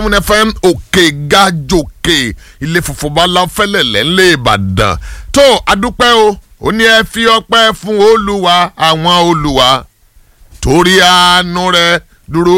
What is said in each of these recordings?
seven fm òkè gàjòkè ilé funfun bala fẹlẹ̀lẹ̀ ńlẹ̀ ìbàdàn tó adúpẹ́ o ó ní ẹ fi ọpẹ́ fún olúwa àwọn olúwa torí àánú rẹ̀ dúró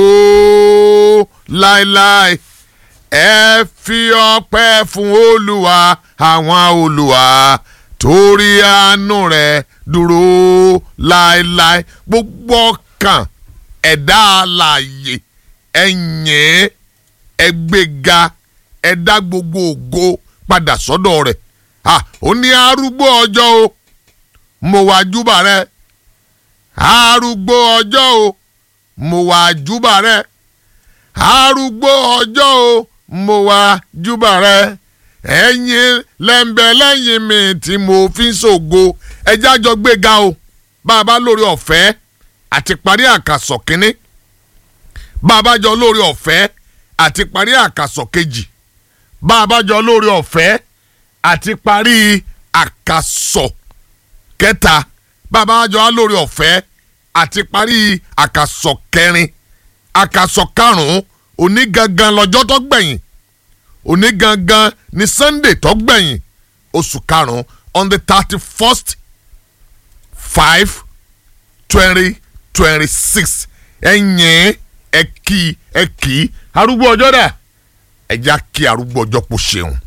láéláé ẹ fi ọpẹ́ fún olúwa àwọn olúwa torí àánú rẹ̀ dúró láéláé gbogbo ọkàn ẹ̀dá alààyè ẹ̀yìn ẹgbẹ́ga ẹ̀dá gbogbo ògo padà sọ́dọ̀ rẹ̀ ó ní arúgbó ọjọ́ o mo wá júbà rẹ arúgbó ọjọ́ o mo wá júbà rẹ arúgbó ọjọ́ o mo wá júbà rẹ ẹ̀yin lẹ́ńbẹ̀ lẹ́yìn mi tí mo fi ń ṣògo ẹjẹ́ àjọ gbéga o bá a bá lórí ọ̀fẹ́ àti parí àkàsọ̀ kínní bá a bá jọ lórí ọ̀fẹ́ àti parí àkàsọ̀ kejì bá a bá jọ lórí ọ̀fẹ́ àti parí àkàsọ̀ kẹta bá a bá jọ lórí ọ̀fẹ́ àti parí àkàsọ̀ kẹrin àkàsọ̀ karùn-ún òní gangan lọ́jọ́ tó gbẹ̀yìn òní gangan ní sunday tó gbẹ̀yìn oṣù karùn-ún on the thirty first five twenty twenty six ẹ̀yìn ẹ kí ẹ kí arúgbó ọjọ́ dà ẹ já kí arúgbó ọjọ́ kò ṣeun.